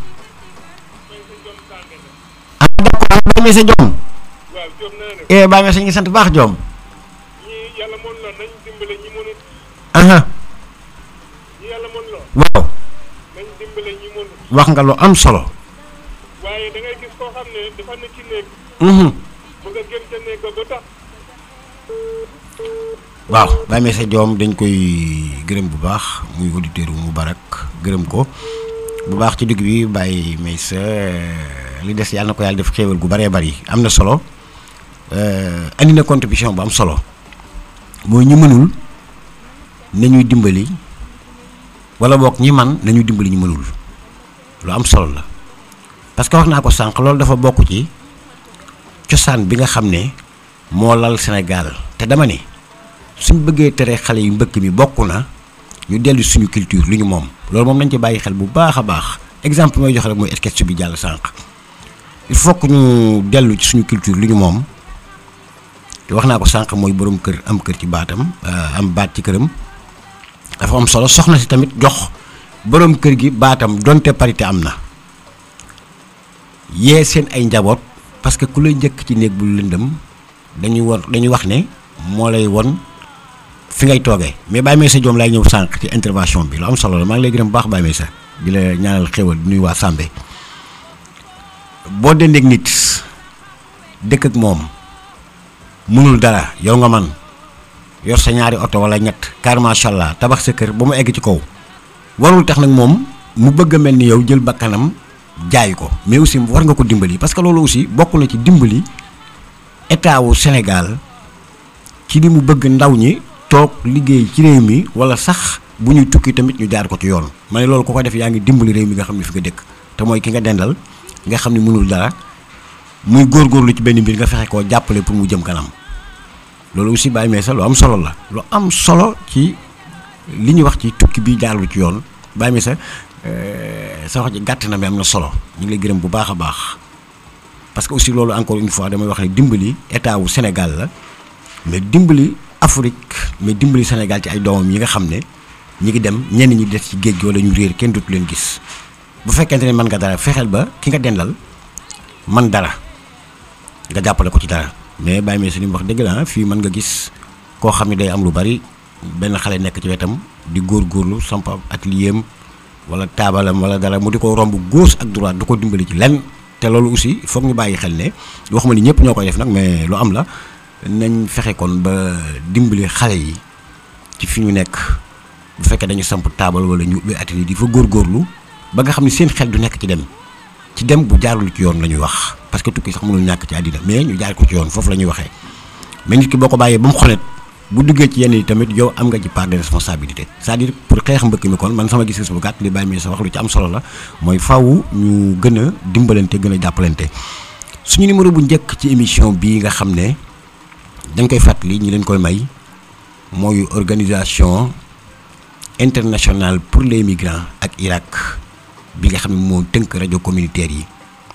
ah d'accord Baye Meyssa Diom eh Baye Meyssa ñu ngi sant baax Diom aha waaw wax nga lu am solo waaye da ngay gis koo xam ne dafa ne ci néeg bëgg a gën ca néeg ba ba tax waaw Baye Meyssa Diom dañ koy gërëm bu baax muy auditeur mu barak gërëm ko bu baax ci digg bi Baye Meyssa li des yàlla na ko yàlla def xéewal gu baree bari am na solo andi na contribution bu am solo mooy ñu mënul nañuy dimbali wala boog ñi man nañuy dimbali ñu mënul lu am solo la parce que wax naa ko sànq loolu dafa bokk ci cosaan bi nga xam ne moo lal Sénégal te dama ne suñ bëggee tere xale yu mbëkk mi bokk na ñu dellu suñu culture lu ñu moom loolu moom nañ ci bàyyi xel bu baax a baax exemple mooy joxe rek mooy sketch bi jàll sànq il faut que ñu dellu ci suñu culture lu ñu moom te wax naa ko sànq mooy borom kër am kër ci baatam am baat ci këram dafa am solo soxna si tamit jox borom kër gi baatam donte parité am na yee seen ay njaboot parce que ku lay njëkk ci néeg bu lëndëm dañuy won dañuy wax ne moo lay won fi ngay toogee mais Baye Meyssa Diom laay ñëw sànq ci intervention bi lu am solo la maa ngi lay gërëm bu baax Baye Meyssa di la ñaanal xéwal di nuyu waa Sambé boo dendeeg nit dëkk ak moom mënul dara yow nga man yor sa ñaari oto wala ñett car macha allah tabax sa kër ba mu egg ci kaw warul tax nag moom mu bëgg a mel ni yow jël bakkanam jaay ko mais aussi war nga ko dimbali parce que loolu aussi bokk na ci dimbali état wu Sénégal ci li mu bëgg ndaw ñi toog liggéey ci réew mi wala sax bu ñuy tukki tamit ñu jaar ko ci yoon ma ne loolu ku ko def yaa ngi dimbali réew mi nga xam ne fi nga dëkk te mooy ki nga dendal nga xam ne mënul dara muy góorgóorlu ci benn mbir nga fexe koo jàppale pour mu jëm kanam loolu aussi Baye Meyssa lu am solo la lu am solo ci li ñuy wax ci tukki bi jaarlu ci yoon Baye Meyssa sa wax ji gàtt na mais am na solo ñu ngi lay gërëm bu baax a baax parce que aussi loolu encore une fois damay wax ne dimbali état wu Sénégal la mais dimbali Afrique mais dimbali Sénégal ci ay doomam yi nga xam ne ñi ngi dem ñenn ñi des ci géej gi wala ñu réer kenn dootu leen gis bu fekkente ne mën nga dara fexeel ba ki nga dendal man dara nga jàppale ko ci dara mais Baye Meyssa li mu wax dëgg la fii mën nga gis koo xam ne day am lu bari benn xale nekk ci wetam di góorgóorlu samp atelier am wala taabalam wala dara mu di ko romb gauche ak droite du ko dimbali ci lenn te loolu aussi foog ñu bàyyi xel ne waxuma ni ñëpp ñoo koy def nag mais lu am la nañ fexe kon ba dimbali xale yi ci fi ñu nekk bu fekkee dañu samp taabal wala ñu ubbi atelier di fa góorgóorlu ba nga xam ne seen xel du nekk ci dem ci dem bu jaarul ci yoon la ñuy wax parce que tukki sax mënul ñàkk ci àddina mais ñu jaar ko ci yoon foofu la ñuy waxee mais nit ki boo ko bàyyee ba mu xonet bu duggee ci yenn yi tamit yow am nga ci part de responsabilité c'est-à-dire pour xeex mbëkk mi kon man sama gis-gis bu gàtt li bàyyi mi sa wax lu ci am solo la mooy faw ñu gën a dimbalante gën a jàppalante suñu numéro bu njëkk ci émission bii nga xam ne dañ koy fàttali ñi leen koy may mooy organisation internationale pour les migrants ak Irak bi nga xam ne moo tënk rajo communautaire yi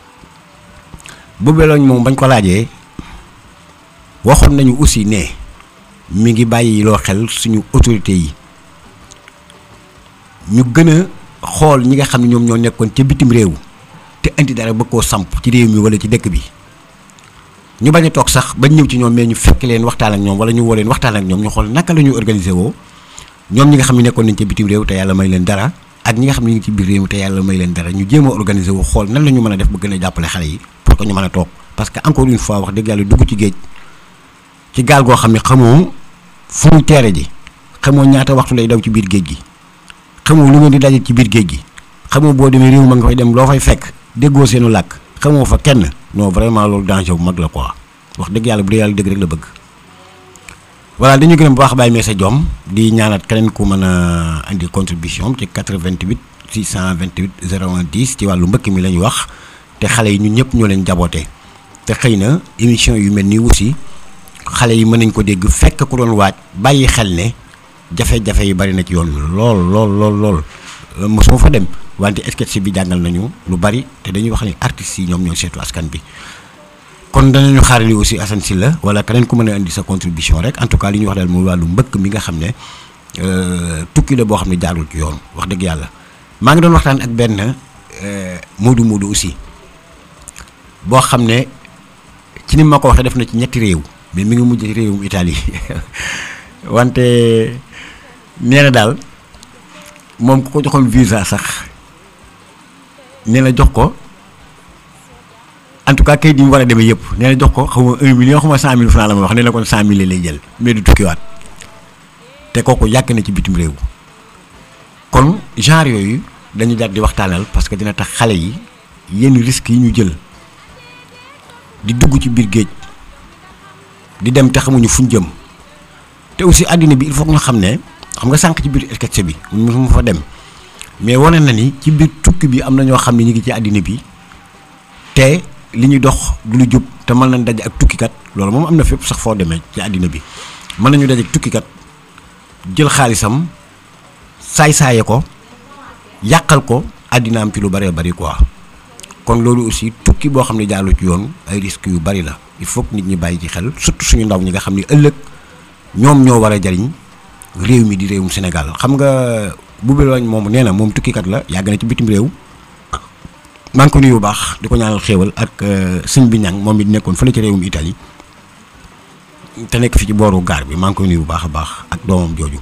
boobu lañ moom bañ ko laajee waxoon nañu aussi ne mi ngi bàyyi loo xel suñu autorités yi ñu gën a xool ñi nga xam ne ñoom ñoo nekkoon ca bitim réew te indi dara bëgg koo samp ci réew mi wala ci dëkk bi ñu bañ a toog sax bañ ñëw ci ñoom mais ñu fekk leen waxtaan ak ñoom wala ñu woo leen waxtaan ak ñoom ñu xool naka la ñuy organiser woo ñoom ñi nga xam ne nekkoon nañ ca bitim réew te yàlla may leen dara ak ñi nga xam ne ñu ngi ci biir réew mi te yàlla may leen dara ñu jéem a organiser wu xool nan la ñu mën a def ba gën a jàppale xale yi pour que ñu mën a toog parce que encore une fois wax dëgg yàlla dugg ci géej ci gaal goo xam ne xamoo fu muy teere ji xamoo ñaata waxtu lay daw ci biir géej gi xamoo lu ngeen di daje ci biir géej gi xamoo boo demee réew ma nga fay dem loo fay fekk déggoo seenu làkk xamoo fa kenn non vraiment loolu danger bu mag la quoi wax dëgg yàlla bu dee yàlla dëgg rek la bëgg. voilà dañu gërëm bu baax Baye Messa Diom di ñaanat keneen ku mën a indi contribution ci 88 628 01 10 ci wàllu mbëkk mi la ñu wax te xale yi ñun ñëpp ñoo leen jaboote te xëy na émission yu mel nii aussi xale yi mën nañ ko dégg fekk ku doon waaj bàyyi xel ne jafe-jafe yi bari na ci yoon wi lool lool lool lool mosuma fa dem wante sketch bi jàngal nañu lu bari te dañuy wax ni artistes yi ñoom ñoo seetu askan bi kon danañu xaarali aussi Assane Sylla wala keneen ku mën a indi sa contribution rek en tout cas li ñu wax daal mooy wàllu mbëkk mi nga xam ne tukki la boo xam ne jaarul ci yoon wax dëgg yàlla maa ngi doon waxtaan ak benn Moodu Moodu aussi boo xam ne ci ni ma ko waxee def na ci ñetti réew mais mi ngi mujj réewum Italie wante nee na daal moom ku ko joxoon visa sax nee na jox ko en tout cas kayit yi mu war a demee yëpp nee na jox ko xaw ma un million xaw ma cent mille franc la ma wax nee na kon cent mille lay jël mais du tukkiwaat te kooku yàgg na ci bitim réew kon genre yooyu dañu jar di waxtaanal parce que dina tax xale yi yenn risques yi ñu jël di dugg ci biir géej di dem te xamuñu fuñ jëm te aussi àddina bi il faut que ñu xam ne xam nga sànq ci biir sketch bi mu fa dem mais wane na ni ci biir tukki bi am na ñoo xam ne ñu ngi ci àddina bi te li ñuy dox du lu jub te mën nañ daje ak tukkikat loolu moom am na fépp sax foo demee ci àddina bi mën nañu daje ak tukkikat jël xaalisam saay-saaye ko yàqal ko àddina am ci lu bëree bëri quoi kon loolu aussi tukki boo xam ne jaalu ci yoon ay risques yu bari la il faut que nit ñi bàyyi ci xel surtout suñu ndaw ñi nga xam ne ëllëg ñoom ñoo war a jariñ réew mi di réewum Sénégal xam nga bu beloñ moom nee na moom tukkikat la yàgg na ci bitim réew maa ngi ko nuyu bu baax di ko ñaanal xéewal ak sëñ bi ñang moom it nekkoon fële ci réewum Italie te nekk fi ci booru gaar bi maa ngi koy nuyu bu baax a baax ak doomam jooju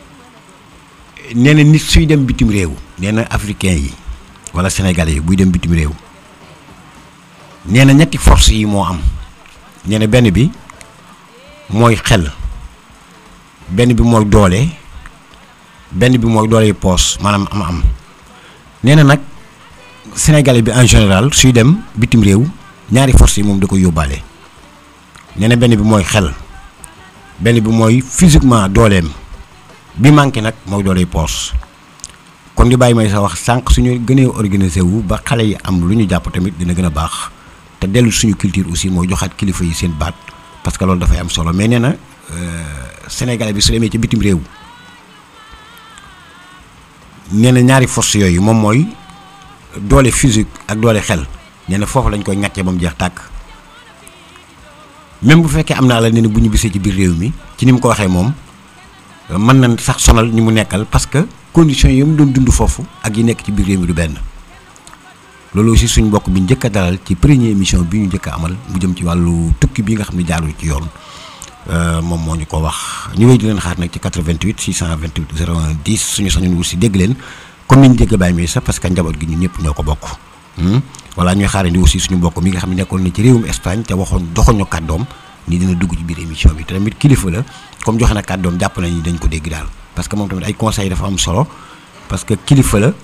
nee na nit suy dem bitim réew nee na africain yi wala sénégalais yi buy dem bitim réew nee na ñetti force yi moo am nee na benn bi mooy xel benn bi mooy doole benn bi mooy doole poos maanaam am am nee na nag sénégalais bi en général suy dem bitim réew ñaari force yi moom da koy yóbbaale nee na benn bi mooy xel benn bi mooy physiquement dooleem bi manqué nag mooy doole poos kon di bàyyi may sa wax sànq suñu gënee organisé wu ba xale yi am lu ñu jàpp tamit dina gën a baax te dellu suñu culture aussi mooy joxaat kilifa yi seen baat parce que loolu dafay am solo mais nee na sénégalais bi su demee ci bitim réew nee na ñaari force yooyu moom mooy doole physique ak doole xel nee na foofu lañ koy ŋàccee ba mu jeex tàkk même bu fekkee am naa la nee na bu ñu bisee ci biir réew mi ci ni mu ko waxee moom mën na sax sonal ñi mu nekkal parce que conditions yi mu doon dund foofu ak yi nekk ci biir réew mi du benn loolu aussi suñ mbokk bi njëkk a dalal ci première émission bi ñu njëkk a amal mu jëm ci wàllu tukki bi nga xam ne jaarul ci yoon moom moo ñu ko wax ñu wéy di leen xaar nag ci 88 628 01 10 suñu sañoon aussi dégg leen comme ni ñu dégg bàyyi mi sax parce que njaboot gi ñun ñëpp ñoo ko bokk. voilà ñuy xaarandi aussi suñu mbokk mi nga xam ne nekkoon na ci réewum Espagne te waxoon doxoñu kàddoom ni dina dugg ci biir émission bi te tamit kilifa la comme joxe na kàddoom jàpp nañu dañ ko dégg daal parce que moom tamit ay conseils dafa am solo parce que kilifa la.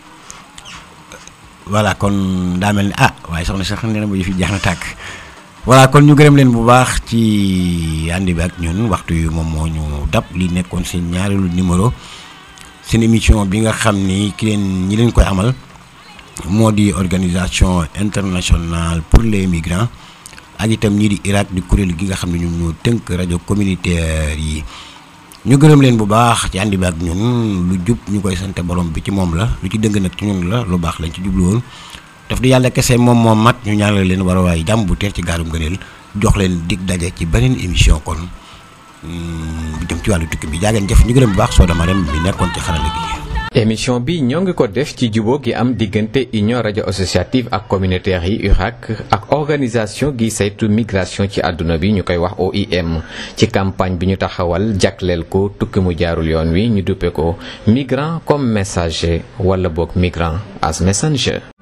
voilà kon daa mel ni ah waaye soxna sax nee na ma yëf yi jeex na tàkk voilà kon ñu gërëm leen bu baax ci ànd bi ak ñun waxtu yu moom moo ñu dab li nekkoon seen ñaareelu numéro seen émission bi nga xam ni ki leen ñi leen koy amal moo di organisation internationale pour les migrants ak itam ñii di Irak di kuréel gi nga xam ne ñoom ñoo tënk rajo communautaire yi ñu gërëm leen bu baax ci àndi bi ak ñun lu jub ñu koy sante borom bi ci moom la lu ci dëng nag ci ñun la lu baax lañ ci jublu woon daf di yàlla kese moom moom mat ñu ñaanal leen war a waaye jàmm bu teer ci gaarum gëneel jox leen dig daje ci beneen émission kon bu jëm ci wàllu tukki bi jaageen jëf ñu gërëm bu baax soo dama rem bi nekkoon ci xarala gi émission bi ñoo ngi ko def ci jubóo gi am diggante union rajo associative ak communautaire yi URAC ak organisation gi saytu migration ci àdduna bi ñu koy wax OIM ci campagne bi ñu taxawal jagleel ko tukki mu jaarul yoon wi ñu duppe ko migrant comme messager wala boog migrant as messenger